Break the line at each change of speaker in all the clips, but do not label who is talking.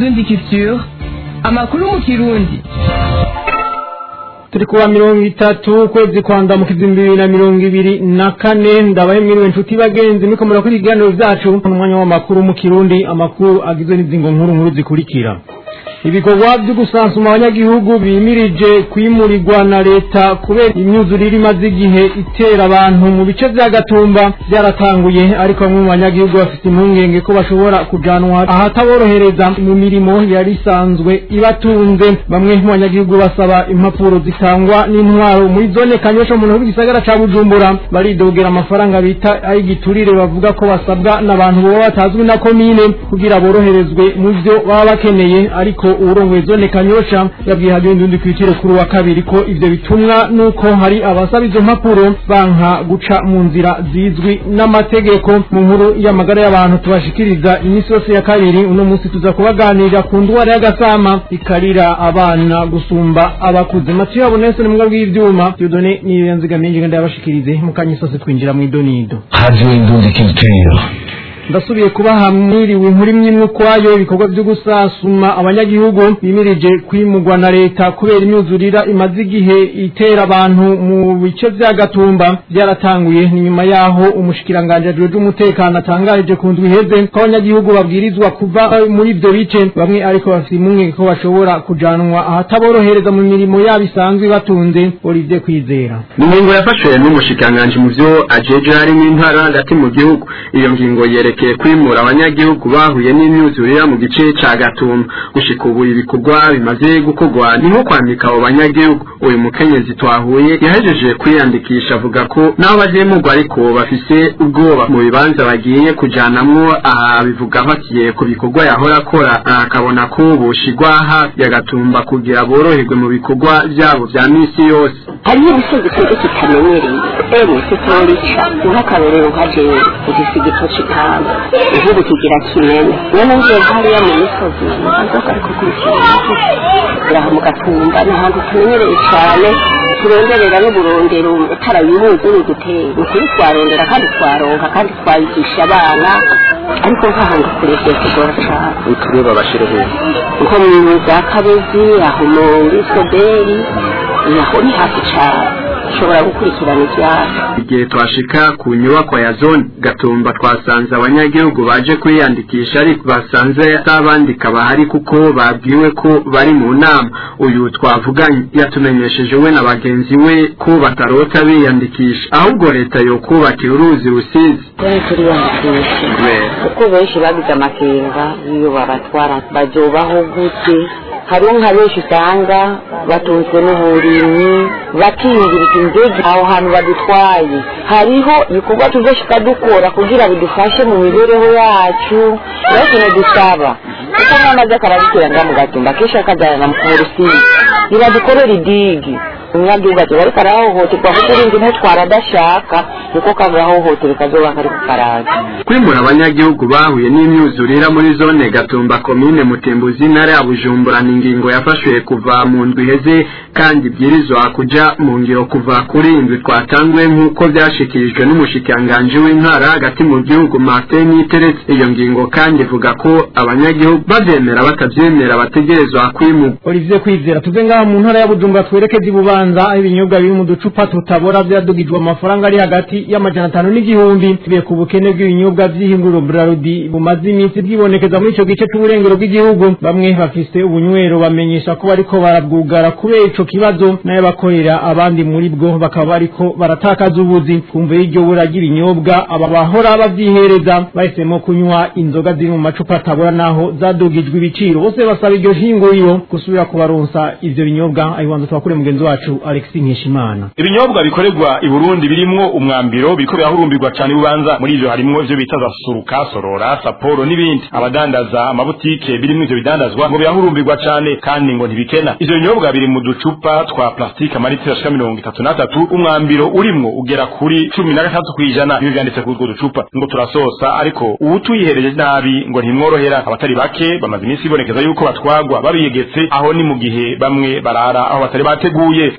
indundi culture amakuru mu kirundi
turi kuwa mirongo itatu ukwezi kwa ndamukizi bibiri na mirongo ibiri na kane ndabaye mwiriwe inshuti bagenzi miko murakora ibiganiro vyacu umwanya w'amakuru mu kirundi amakuru agizwe n'izingo nkuru nkuru zikurikira ibikorwa byo gusansuma abanyagihugu bimirije kwimurirwa na leta kubera imyuzurire imaze igihe itera abantu mu bice vya gatumba byaratanguye ariko bamwe mu banyagihugu bafite impungenge ko bashobora kujanwa ahataborohereza mu mirimo yari isanzwe ibatunze bamwe mu banyagihugu basaba impapuro zitangwa n'intwaro muri zone kanyosha mu ntugu gisagara ca bujumbura baridogera amafaranga bita ay'igiturire bavuga ko basabwa n'abantu baba batazwi na komine kugira boroherezwe mu vyo baba bakeneye ariko urongoye zone kanyosha yabwiye hagenda undi kwitire kuri wa kabiri ko ivyo bitumwa nuko hari abasaba izo mpapuro banka guca mu nzira zizwi n'amategeko mu nkuru y'amagara y'abantu tubashikiriza iminsi yose ya kabiri uno munsi tuza kubaganirira ku ndwara y'agasama ikarira abana gusumba abakuze matiyo yabo nese nimwe bw'ivyuma Dieudonné niyo nzigamiye ngenda yabashikirize mu kanya sose twinjira mu idonido
Radio Indundi Culture.
ndasubiye kuba hamwiriwe inkuru imwe imwe ukwayo ibikorwa byo gusasuma abanyagihugu bimirije kwimurwa na leta kubera imyuzurira imaze igihe itera abantu mu bice vya gatumba byaratanguye ni nyuma yaho umushikiranganje ajejwe umutekano atangarije ku ndwi iheze ko abanyagihugu babwirizwa kuva muri ivyo bice bamwe ariko bafite impungenge ko bashobora kujanwa ahataborohereza mu mirimo yabo isanzwe batunze Olivier Kwizera
ingingo yafashwe n'umushikiranganji mu vyo ajeje harimo intara hagati mu gihugu iyo ngingo yerekeye kwimura abanyagihugu bahuye n'imyuzurira mu gice ca gatumba gushika ubu ibikorwa bimaze gukorwa ni nko kwandika abo banyagihugu uyu mukenyezi twahuye yahejeje kwiyandikisha avuga ko n'aho bazimurwa ariko bafise ubwoba mu bibanza bagiye kujanamwo aha bivuga afatiye ku bikorwa yahora akora akabona ko boshigwa hafi ya gatumba kugira boroherwe mu bikorwa vyabo vya misi yose
hariho ibisubizo twebwe tutamenyereye emwe tutorica nk'akarorero nka jewe ufise igitoki kawe igihugu kigira kinene none ngiye hariya mu misozi ntazoka ariko kurikirana iraha mu gatumba ni ahantu tumenyereye cane turonderera n'uburondero utarayihuza n'igitero ukuri twarondera kandi twaronka kandi twayigisha abana ariko nk'ahantu kure vyotugora cane
utureba bashire heza
nko mu za kabezi aho muri soberi naho ni hafi cane ushobora gukurikirana ibyaha
igihe twashika ku nyubako ya zone gatumba twasanze abanyagihugu baje kwiyandikisha ariko basanze atabandika bahari kuko babwiwe ko bari mu nama uyu twavuganye yatumenyesheje we na bagenzi we ko batarota biyandikisha ahubwo leta yo kubakira uruzi rusizi
turi turiyandikisha
kubera
kuko benshi bagize amakenga iyo babatwara bazobaho gute hariho nka benshi usanga batunzwe n'uburimyi bakiyingiriza indege aho hantu badutwaye hariho ibikorwa tuzoshika dukora kugira bidufashe mu mibereho yacu rero ikintu dusaba kuko umwana aza akarabikira nga mu gatumba kenshi akajyana mu rusizi nibadukorera idigi umunyagihugu ati bariko arahohoterwa kuko urinzi ntutwara adashaka niko kagahohotera kazoba kari ku karaza
kwimura abanyagihugu bahuye n'imyuzurira muri zone gatumba komine mutembuzi intara ya bujumbura ni ingingo yafashwe kuva mu ndwi iheze kandi ibwirizwa kuja mu ngiro kuva kuri indwi twatanguye nk'uko vyashikirijwe n'umushikiranganji w'intara hagati mu gihugu martin niteretse iyo ngingo kandi ivuga ko abanyagihugu bavyemera batavyemera bategerezwa kwimurwa
Olivier Kwizera tuve ngaha mu ntara ya Bujumbura twerekeze ibubanza aho ibinyobwa biri mu ducupa tutabora vyadugijwe amafaranga ari hagati y'amajana atanu n'igihumbi tubiye ku bukene bw'ibinyobwa vy'ihinguriro Brarudi bumaze iminsi bwibonekeza muri ico gice c'uburengero bw'igihugu bamwe bafise ubunywero bamenyesha ko bariko barabwugara kubera ico kibazo nayo bakorera abandi muri bwo bakaba bariko baratakaza ubuzi kumva y'iryo bura ry'ibinyobwa aba bahora bavyihereza bahisemo kunywa inzoga ziri mu macupa atabora naho zadugijwe ibiciro bose basaba iryo hinguriro gusubira kubaronsa ivyo binyobwa ayibanza twakure mugenzi wacu Alexis Nkeshimana
ibinyobwa bikorerwa i Burundi birimwo umwambiro biriko birahurumbirwa cane bubanza muri ivyo harimwo ivyo bita za suruka sorora saporo n'ibindi abadandaza amabutike birimwo ivyo bidandazwa ngo birahurumbirwa cane kandi ngo ntibikena ivyo binyobwa biri mu ducupa twa plastike amaritiro ashika mirongo itatu n'atatu umwambiro urimwo ugera kuri cumi na gatatu kw'ijana ibi vyanditse kuri utwo ducupa ngo turasosa ariko uwutuyihereje nabi ngo ntimworohera abatari bake bamaze iminsi bibonekeza yuko batwagwa babiyegetse aho ni mu gihe bamwe barara aho batari bateguye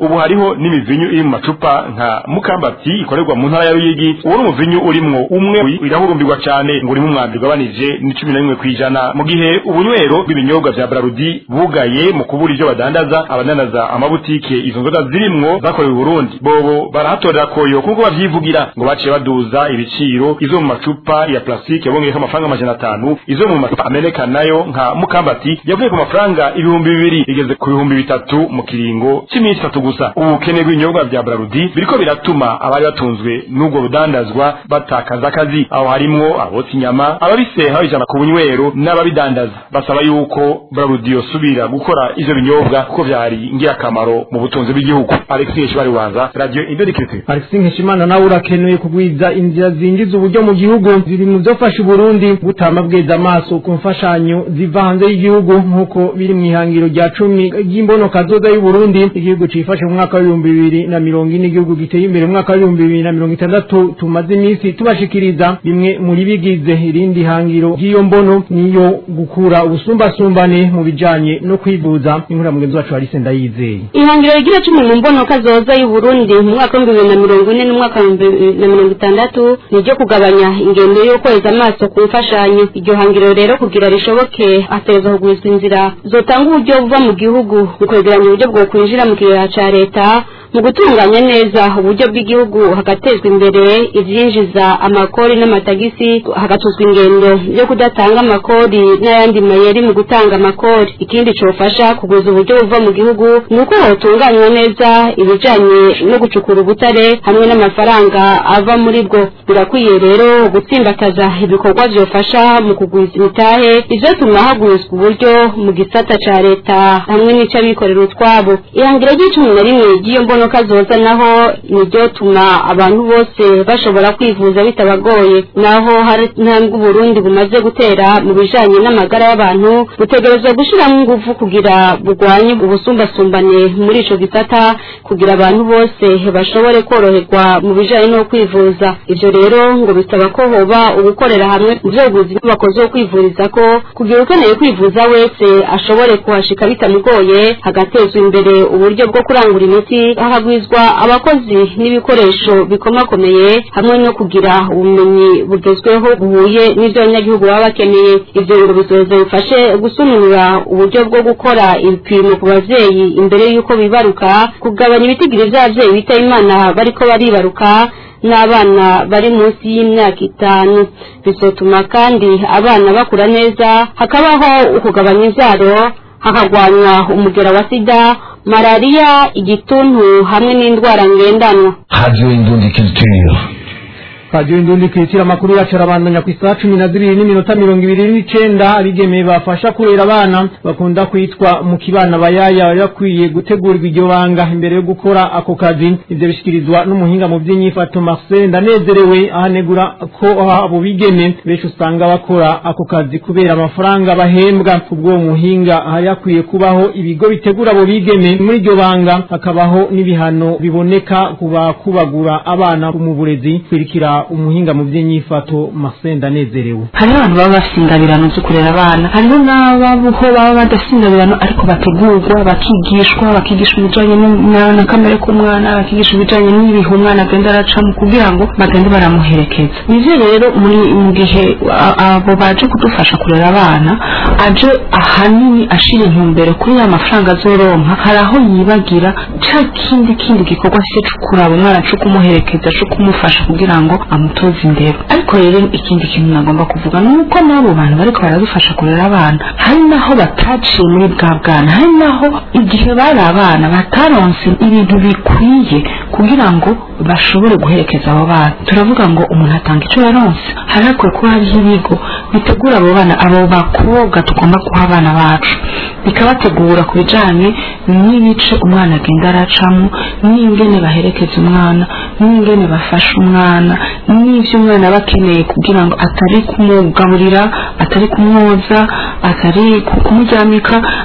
ubu hariho n'imivinyu iri mu macupa nka mukambati ikorerwa mu ntara ya ruyigi uwo ni umuvinyu urimwo umwe irahurumbirwa cyane ngo urimo umwambi ugabanije ni cumi na rimwe kw'ijana mu gihe ubunywero bw'ibinyobwa vya brarudi bugaye mu kubura ivyo badandaza abadandaza amabutike izo nzoga zirimwo zakorewe i burundi bobo barahatorera koyo kuko bavyivugira ngo baciye baduza ibiciro izo mu macupa ya plastique yabongeyeko amafaranga amajana atanu izo mu macupa ameneka nayo nka mukambati yavuye ku mafaranga ibihumbi bibiri igeze ku bihumbi bitatu mu kiringo cy'iminsi itatu gusa ubukene bw'ibinyobwa vya brarudi biriko biratuma abari batunzwe n'ubwo budandazwa batakaza akazi aho harimwo abotsa inyama ababiseha babijana ku bunywero n'ababidandaza basaba yuko brarudi yosubira gukora ivyo binyobwa kuko vyari ngirakamaro mu butunzi bw'igihugu alexis shibari wanza radio indodikirite
Alexis Nkeshimana nawe urakenuye kugwiza inzira zinjiza uburyo mu gihugu ziri mu vyofasha Burundi gutama bweza amaso ku mfashanyo ziva hanze y'igihugu nk'uko biri mu ihangiro rya cumi ry'imbono kazoza y'u Burundi igihugu cifashe mu mwaka w'ibihumbi bibiri na mirongo ine igihugu giteye imbere mu mwaka w'ibihumbi bibiri na mirongo itandatu tumaze iminsi tubashikiriza bimwe muri bigize irindi hangiro ry'iyo mbono niyo gukura ubusumbasumbane mu bijanye no kwivuza inkura mugenzi wacu Alice Ndayizeye
ihangiro rigira cumi mu mbono kazoza y'u Burundi mu mwaka w'ibihumbi bibiri na mirongo ine n'umwaka w'ibihumbi bibiri na mirongo itandatu ni iryo kugabanya ingendo yo kweza amaso ku mfashanyo iryo hangiro rero kugira rishoboke ateza kugwiza inzira zotanga uburyo buva mu gihugu mu kwegeranya uburyo bwo kwinjira mu kigega ca leta mu gutunganya neza uburyo bw'igihugu hagatezwa imbere ivyinjiza amakori n'amatagisi hagatuzwa ingendo yo kudatanga amakori n'ayandi mayeri mu gutanga amakori ikindi cofasha kugwiza uburyo buva mu gihugu ni uko hotunganywa neza ibijanye no gucukura ubutare hamwe n'amafaranga ava muri bwo birakwiye rero gutsimbataza ibikorwa vyofasha mu kugwiza imitahe ivyotuma hagwizwa uburyo mu gisata ca leta hamwe n'ic'abikorera utwabo ihangiro ry'icumi na rimwe ry'iyo mbono kazoza naho niryo tuma abantu bose bashobora kwivuza bitabagoye naho hari intambwe Burundi bumaze gutera mu bijanye n'amagara y'abantu butegerezwa gushiramo ingufu kugira burwanye ubusumbasumbane muri ico gisata kugira abantu bose bashobore koroherwa mu bijanye no kwivuza ivyo rero ngo bisaba ko hoba ugukorera hamwe mu vyoguzi bakoze wo kwivuriza ko kugira ukeneye kwivuza wese ashobore kuhashika bitamugoye hagatezwa imbere uburyo bwo kurangura imiti hagwizwa abakozi n'ibikoresho bikomakomeye hamwe no kugira ubumenyi bugezweho buhuye n'ivyo abanyagihugu baba bakeneye ivyo ngo bizoza bifashe gusununura uburyo bwo gukora ibipimo ku bavyeyi imbere y'uko bibaruka kugabanya ibitigiri vy'abavyeyi bita imana bariko baribaruka n'abana bari munsi y'imyaka itanu bizotuma kandi abana bakura neza hakabaho ukugabanya inzaro hakagwanywa umugera wa sida malariya igituntu hamwe n'indwara ngendanwa
Radio Indundi Culture.
Radio Indundi kwitira amakuru yacu arabandanya ku isaha cumi na zibiri n'iminota mirongo ibiri n'icenda abigemeye bafasha kurera abana bakunda kwitwa mu kibana bayaya bari bakwiye gutegurirwa iryo banga imbere yo gukora ako kazi ivyo bishikirizwa n'umuhinga mu vy'inyifato Marcel ndanezerewe ahanegura ko abo bigeme benshi usanga bakora ako kazi kubera amafaranga bahembwa kubwo muhinga hari hakwiye kubaho ibigo bitegura abo bigeme muri iryo banga hakabaho n'ibihano biboneka kuba kubagura abana mu burezi kwirikira umuhinga mu by'inyifato Marcel ndanezerewe
hariho abantu baba bafite ingabirano zo kurera abana hariho n'ababuho baba badafite ingabirano ariko bategurwa bakigishwa bakigishwa ibijyanye n'umwana na kamere k'umwana bakigishwa ibijyanye n'ibihe umwana agenda aracamo kugira ngo bagende baramuherekeza nivyo rero muri mu gihe a- abo baje kudufasha kurera abana aje ahanini ashira intumbero kuri ya mafaranga azoronka hari aho yibagira ca kindi kindi gikorwa cyo kuraba umwana co kumuherekeza co kumufasha kugira ngo amutoze indero ariko rero ikindi kintu nagomba kuvuga ni uko n'abo bantu bariko baradufasha kurera abana hari naho bataciye muri bwa bwana hari naho igihe bari abana bataronse ibintu bikwiye kugira ngo bashobore guherekeza abo bana turavuga ngo umuntu atanga icyo yaronse hari hakwiye kuba hariho ibigo bitegura abo bana abo bakobwa tugomba guha abana bacu bikabategura ku bijanye n'ibice umwana agenda aracamo n'ingene baherekeza umwana n'ingene bafasha umwana n'ivyo umwana aba akeneye kugira ngo atari kumugaburira atari kumwoza atari ku- kumuryamika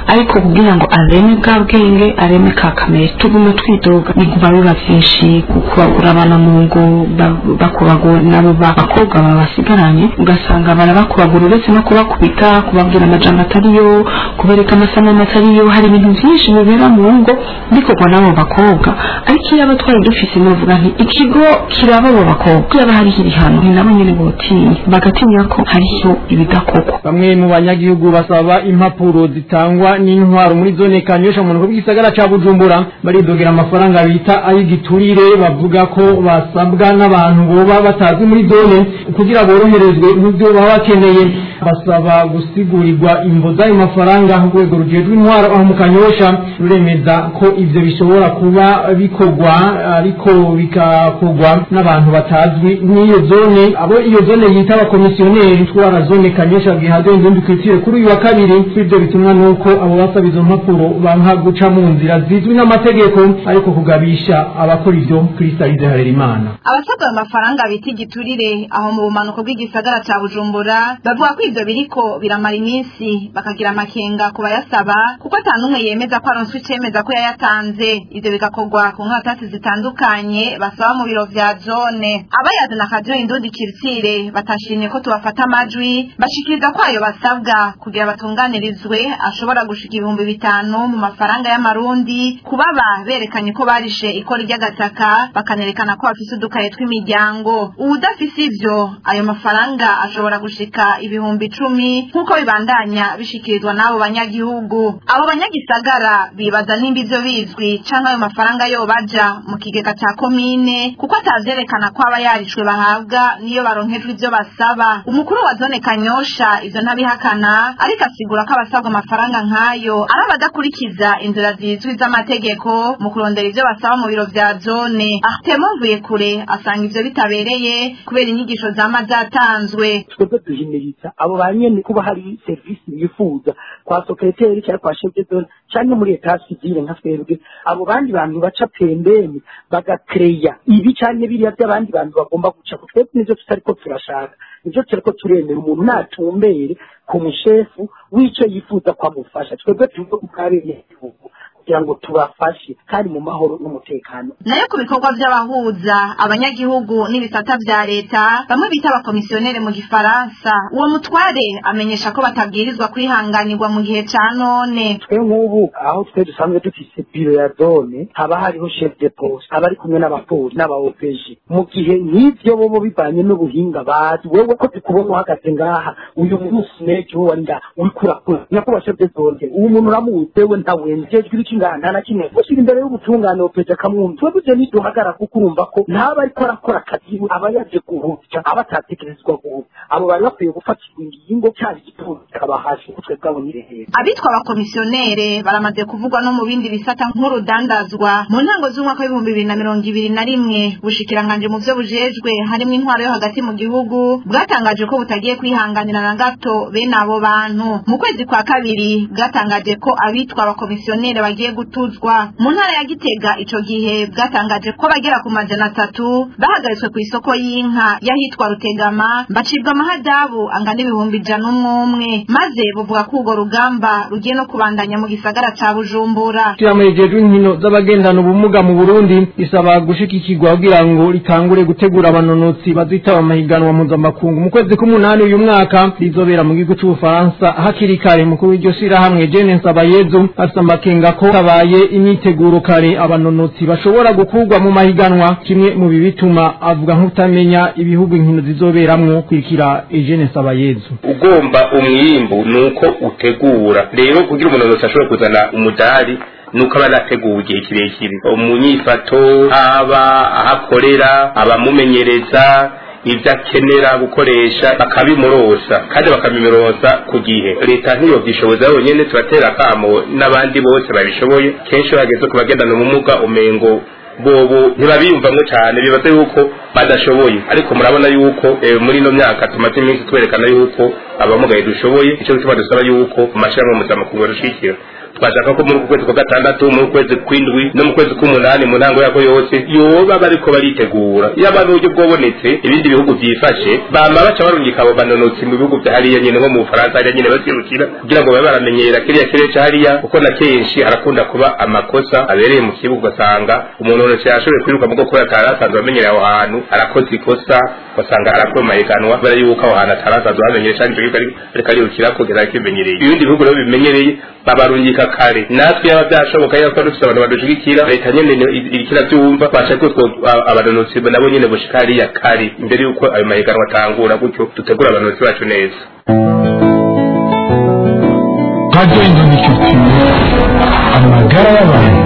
ariko kugira ngo areme bwa bwenge areme ka kamere tuguma twidoga biguma biba byinshi kubagura abana mu ngo ba- bakubagura nabo bakobwa babasigaranye ugasanga barabakubagura uretse no kubakubita kubabwira amajambo atariyo kubereka amasanamu atariyo hari ibintu byinshi bibera mu ngo bikorwa n'abo bakobwa ariko iyo aba twari dufise novuga nti ikigo kiraba abo bakobwa yaba hariho ibihano ni nabo nyene botinya bagatinya ko hariho ibidakorwa
bamwe mu banyagihugu basaba impapuro zitangwa n'intwaro muri zone kanyosha mu bw'isagara ca bujumbura baridogera amafaranga bita ay'igiturire bavuga ko basabwa n'abantu boba batazi muri zone kugira boroherezwe n'ibyo baba bakeneye basaba gusigurirwa imvo z'ayo mafaranga urwego rujejwe intwaro aho mu kanyosha ruremeza ko ivyo bishobora kuba bikorwa ariko bikakorwa n'abantu batazwi n'iyo zone abo iyo zone yita abakomisiyoneri twara zone kanyosha bwihaze inzundi kwitire kuri uyu wa kabiri ibyo bitumwa nuko abo basaba izo mpapuro banka guca mu nzira zizwi n'amategeko ariko kugabisha abakora ivyo kuri sarize harerimana
abasabwa ayo mafaranga bita igiturire aho mu bumanuko bw'igisagara ca bujumbura bavuga ko ivyo biriko biramara iminsi bakagira amakenga ku bayasaba kuko ata n'umwe yemeza ko aronswe icemeza ko yayatanze ivyo bigakorwa ku nkaratasi zitandukanye basaba mu biro vya zone abayazana akadio indundi kiritsire batashimye ko tubafata amajwi bashikiriza ko ayo basabwa kugira batunganirizwe ashobora gushika ibihumbi bitanu mu mafaranga y'amarundi kubaba berekanye ko barishe ikora ry'agataka bakanerekana ko bafise udukaye tw'imiryango uwudafise ivyo ayo mafaranga ashobora gushika ibihumbi icumi nk'uko bibandanya bishikirizwa n'abo banyagihugu abo banyagisagara bibaza nimba ivyo bizwi canke ayo mafaranga yo baja mu kigega ca komine kuko atavyerekana ko aba yarishwe bahabwa niyo baronkejwe ivyo basaba umukuru wa zone kanyosha ivyo ntabihakana ariko asigura ko abasabwa amafaranga nk'ayo ari abadakurikiza inzira zizwi z'amategeko mu kurondera ivyo basaba mu biro vya zone ahtemo mvuye kure asanga ivyo bitabereye kubera inyigisho zama zatanzwe
twebwe duhimiriza abo ba nyene kuba hari serivisi bifuza kwa sekreteri cyangwa kwa chef de zone cyangwa muri etat civile nka twebwe abo bandi bantu baca pembeni bagakereya ibi cyane biriya by'abandi bantu bagomba guca ku twebwe nivyo tutariko turashaka nivyo turiko turemera umuntu natumbere ku mushefu w'ico yifuza ko amufasha twebwe tuve ku bw'abenegihugu kugira ngo tubafashe kandi mu mahoro n'umutekano
nayo ku bikorwa by'abahuza abanyagihugu n'ibisata vya leta bamwe bita abakomisiyoneri mu gifaransa uwo mutware amenyesha ko batabwirizwa kwihanganirwa mu gihe ca none
twe nk'ubu aho twe dusanzwe dufise biro ya zone haba hariho chef de poste aba ari kumwe n'abapolisi n'aba OPG mu gihe nk'ivyo bobo bivanye n'ubuhinga bazi wewe ko tukubona uhagaze ngaha uyu munsi nejo wari ngaha uriko urakora nyakubahwa chef de zone uwo muntu uramuzi wewe ntawenzejwe ibiki ngaha nta na kimwe ushyira imbere y'ubutungane OPG akamwumva twebwe ivyo ntiduhagara kuko urumva ko ntaba ariko arakora akazi aba yaje guhutya aba atatekerezwa guhutya abo bari bakwiye gufatirwa ingingo cyari igipolisi kikabahasha kuko twebwe abo ni rehera
abitwa abakomisiyonere baramaze kuvugwa no mu bindi bisata nk'urudandazwa mu ntango z'umwaka w'ibihumbi bibiri na mirongo ibiri na rimwe bushikiranganje mu vyo bujejwe harimo intwaro yo hagati mu gihugu bwatangaje ko butagiye kwihanganira na gato bene abo bantu mu kwezi kwa kabiri bwatangaje ko abitwa abakomisiyonere bagiye gutuzwa mu ntara ya gitega ico gihe bwatangaje ko bagera ku majana atatu bahagaritswe ku isoko y'inka y'ahitwa rutegama bacibwa amahadabu angana ibihumbi ijana umwe umwe maze buvuga ko urwo rugamba rugiye no kubandanya mu gisagara ca bujumbura
Ishirahamwe inkino z'abagendana ubumuga mu Burundi isaba gushigikirwa kugira ngo ritangure gutegura abanonotsi bazitaba amahiganwa mpuzamakungu mu kwezi k'umunani uyu mwaka rizobera mu gihugu c'Ubufaransa hakiri kare mukuru w'iryo shirahamwe Jene Nsabayezu afise amakenga ko habaye imyiteguro kare abanonotsi bashobora gukurwa mu mahiganwa kimwe mu bibituma avuga nk'utamenya ibihugu inkino zizoberamwo kwikira Eugene Nsabayezu
ugomba umwimbu nuko utegura rero kugira umunonotsi ashobora kuzana umudari nuko aba anateguwe igihe kirekire umunyifato haba ahakorera abamumenyereza ibyo akenera gukoresha bakabimurosa kandi bakabimurosa ku gihe leta ntiyobyishoboza yonyine turatera akamo n'abandi bose babishoboye kenshi iyo hageze ku bagendana ubumuga umengo bobo ntibabiyumvamwo cyane bibaza yuko badashoboye ariko murabona yuko eh, muri ino myaka tumaze iminsi twerekana yuko abamugaye dushoboye icyo gituma dusaba yuko amashyirahamwe mpuzamakungu adushikira twashaka ko muri uku kwezi kwa gatandatu muri uku kwezi kw'indwi no mu kwezi k'umunani mu ntango yako yose yoba bariko baritegura yaba n'uburyo bwobonetse ibindi bihugu byifashe bama baca barungika abo banonotsi mu bihugu vya hariya nyene nko mu bufaransa hariya nyene bazirukira kugira ngo babe baramenyera kiriya kirere ca hariya kuko na kenshi harakunda kuba amakosa abereye mu kibuga ugasanga umunonotsi yashoboye kwiruka mugo kubera atari asanzwe amenyereye aho hantu arakoze ikosa ugasanga arakuwe mahiganwa kubera yuko aho hantu atari asanzwe ahamenyereye canke ico gihugu ariko aribukira kugeza kimenyereye ibindi bihugu rero bimenyereye babarungika kare natwe yaba byashoboka yuko dufite abantu badushigikira leta nyene irikira byumva bashaka ko abanonotsi nabo nyene bushika hariya kare imbere yuko ayo mahiganwa atangura gutyo dutegura abanonotsi bacu neza
Radio Indonesiya amagara y'abantu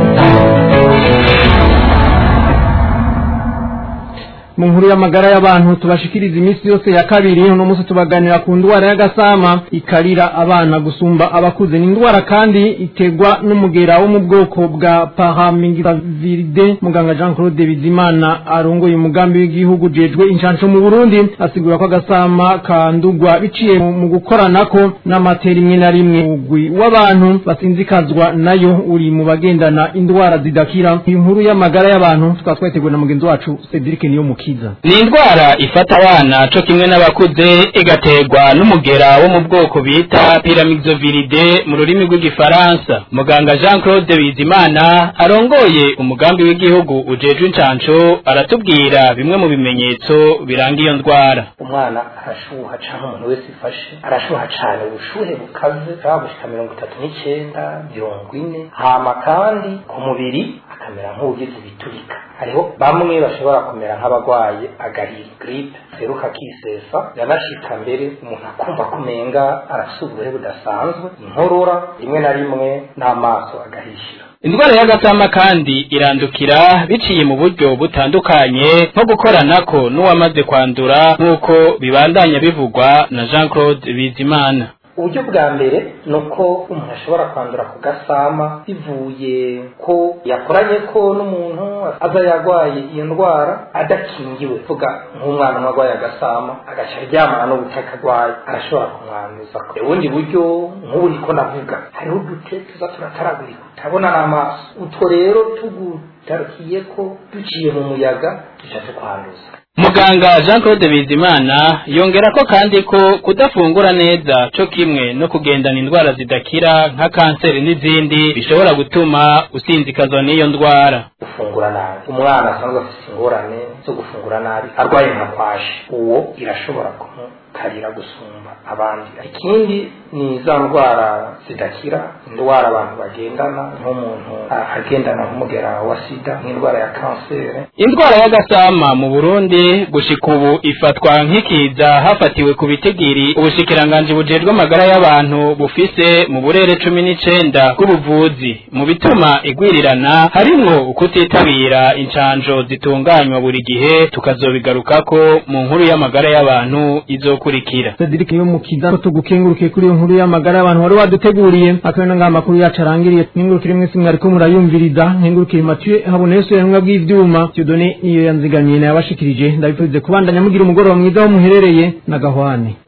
mu nkuru y'amagara y'abantu tubashikiriza iminsi yose ya kabiri uno munsi tubaganira ku ndwara y'agasama ikarira abana gusumba abakuze ni indwara kandi itegwa n'umugera wo mu bwoko bwa paramingiviride muganga jean claude bizimana arongoye umugambi w'igihugu jejwe inshansho mu burundi asigura ko agasama kandugwa biciye mu gukoranako n'amatera imwe na rimwe ugwi w'abantu basinzikazwa nayo uri mu bagendana indwara zidakira iyi nkuru y'amagara y'abantu tukaba twateguwe na mugenzi wacu cedric niyo mukiza
ni indwara ifata abana co kimwe n'abakuze igaterwa n'umugera wo mu bwoko bita pyramidzoviride mu rurimi rw'igifaransa muganga jean claude bizimana arongoye umugambi w'igihugu ujejwe incanco aratubwira bimwe mu bimenyetso biranga iyo ndwara
umwana arashuha canke umuntu wese ifashe arashuha cane ubushuhe bukaze bwaba gushika mirongo itatu n'icenda mirongo ine hama kandi ku mubiri akamera nk'uwugize ibiturika hariho bamwe bashobora kumera nk'abagwaye agahiri gripe seruka kisesa yanashika mbere umuntu akumva kumenga arafise uburehe budasanzwe inkorora rimwe na rimwe n'amaso agahishira
indwara y'agasama kandi irandukira biciye mu buryo butandukanye nko gukoranako n'uwamaze kwandura nk'uko bibandanya bivugwa na jean claude bizimana
uburyo bwa mbere ni uko umuntu ashobora kwandura ku gasama bivuye ko yakoranye ko n'umuntu aza yarwaye iyo ndwara adakingiwe vuga nk'umwana umwe arwaye agasama agaca aryamana n'ubutaka arwaye arashobora kumwanduza ubundi buryo nk'ubu niko navuga hariho udute tuza turataragurika utabona n'amaso utwo rero tugutarukiye ko duciye mu muyaga duca tukwanduza
muganga jean claude bizimana yongera ko kandi ko kudafungura neza co kimwe no kugendana indwara zidakira nka kanseri n'izindi bishobora gutuma usinzikazwa n'iyo ndwara
gufungura nabi umwana asanzwe afite ingorane zo gufungura nabi arwaye nka kwashi uwo irashobora kumukarira gusumba abandi ikindi ni za ndwara zidakira indwara abantu bagendana nk'umuntu agendana nk'umugera wa sida nk'indwara ya kanseri
indwara y'agasama mu burundi gushika ubu ifatwa nk'ikiza hafatiwe ku bitigiri ubushikiranganji bujejwe amagara y'abantu bufise mu burere cumi n'icenda bw'ubuvuzi mu bituma igwirirana harimwo ukutitabira incanjo zitunganywa buri gihe tukazobigarukako mu nkuru y'amagara y'abantu izokurikira
cedric yo mukiza ko tugukengurukiye kuri iyo nkuru y'amagara y'abantu wari waduteguriye akabona ngaha amakuru yacu arangiriye nkengurukire mwese mwariko murayumviriza nkengurukire mathieu haboneyeso yanwa bw'ivyuma tiyodone niyo yanzigamiye nayabashikirije ndabipfuze kubandanya mugira umugoroba mwiza wo muherereye na gahwane